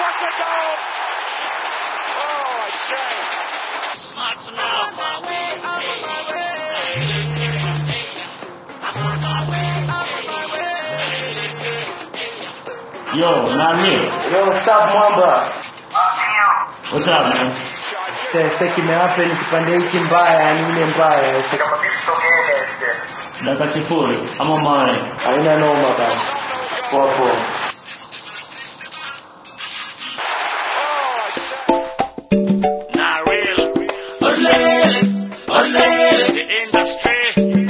What a goal! Oh, a shame. Smarts now. Yo, not me. Yo, what's up mwamba? What's up, man? Sasa kimewape ni kipande hiki mbaya, yani ile mbaya. Sasa Dakika sifuri. I'm on mine. haina noma basi. Poa poa. Oh, a shame. Not real. Olele, olele. The industry.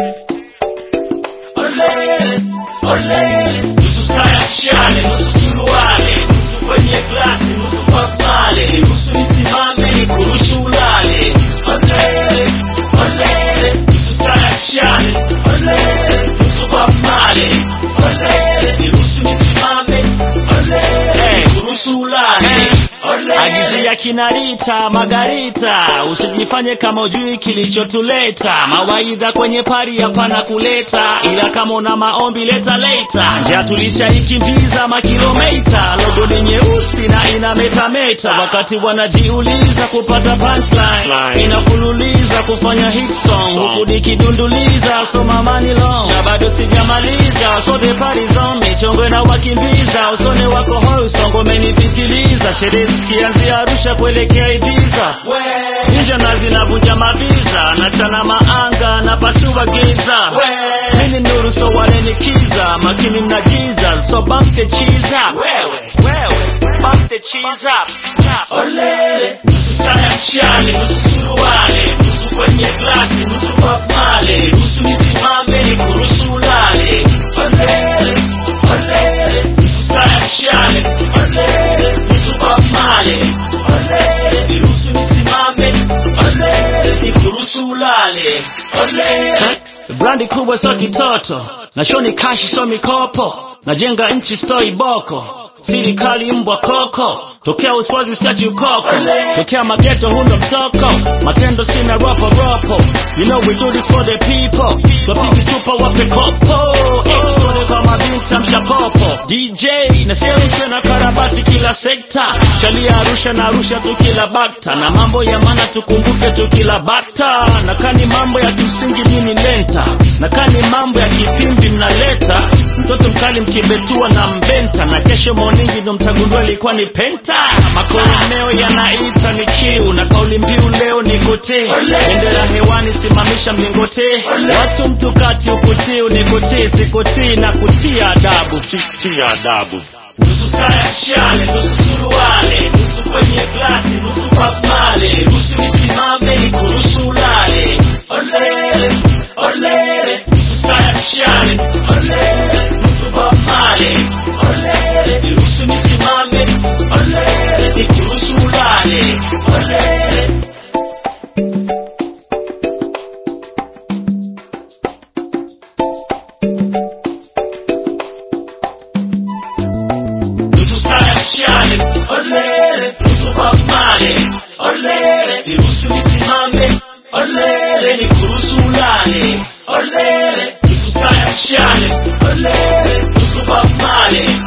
Olele, olele. Nusu saa ya mshale, nusu suruale, nusu kwenye glasi, nusu papale, nusu nisimame nikurushu ulale. Olele, olele. Nusu saa ya mshale, olele, nusu papale, olele, niruhusu nisimame, olele, nikurushu ulale. Agizia kinarita Margarita, usijifanye kama ujui kilichotuleta. Mawaidha kwenye pari hapana kuleta, ila kama una maombi leta leta. Njia tulishaikimbiza makilomita, logo ni nyeusi na ina metameta. Wakati wanajiuliza kupata punchline, inafululiza kufanya hit song, huku nikidunduliza soma money long, na bado sijamaliza, so the party's on me, chongo na wakimbiza, usone wako hoi, songo umenipitiliza, sherehe zikianzia Arusha kuelekea Ibiza, ninja na zinavunja mabiza, nachana maanga na pasua giza, mimi nuru so wanenikiza, makini mna Jesus, so bump the cheese up, wewe, wewe, bump the cheese up, olele, nusu saa ya mchale, nusu suruale, nusu kwenye glasi, nusu papmale, nusu nisimame nikuruhusu ulale, olele, olele, nusu saa ya mchale, olele, nusu papmale, olele, niruhusu nisimame, olele, nikuruhusu ulale, olele. Brandi kubwa sio kitoto, na shoni kashi sio mikopo, najenga nchi stoi boko, serikali mbwa koko, tokea uswazi siachi ukoko, tokea mageto hundo mtoko, matendo sina ropo ropo, you know we do this for the people, so pigi chupa wape kopo, extone kwa mabinti amsha popo, DJ na sieushe na karabati kila sekta, chalia Arusha na Arusha tu kila bakta, na mambo ya maana tukumbuke tu kila bakta, na kani mambo ya kimsingi nini lenta, na kani mambo ya kipimbi mnaleta, mtoto mkali mkibetua na mbenta, na kesho moningi ndo mtagundua ilikuwa ni penta, makoromeo yanaita ni kiu, na kauli mbiu leo ni kote, bendera hewani simamisha mlingote, watu mtukati ukutii unikotii, sikutii na kutia adabu, tia adabu nusu saa ya mshale, nusu suruale, nusu kwenye glasi, nusu papmale, nusu nisimame nikuruhusu ulale. Olele, olele, nusu saa ya mshale, olele, nusu papmale, olele, niruhusu nisimame, olele, nikuruhusu ulale. Olele. nusu saa ya mshale, olele, nusu papmale, olele, niruhusu nisimame, olele, nikuruhusu ulale, olele, nusu saa ya mshale, olele, nusu papmale,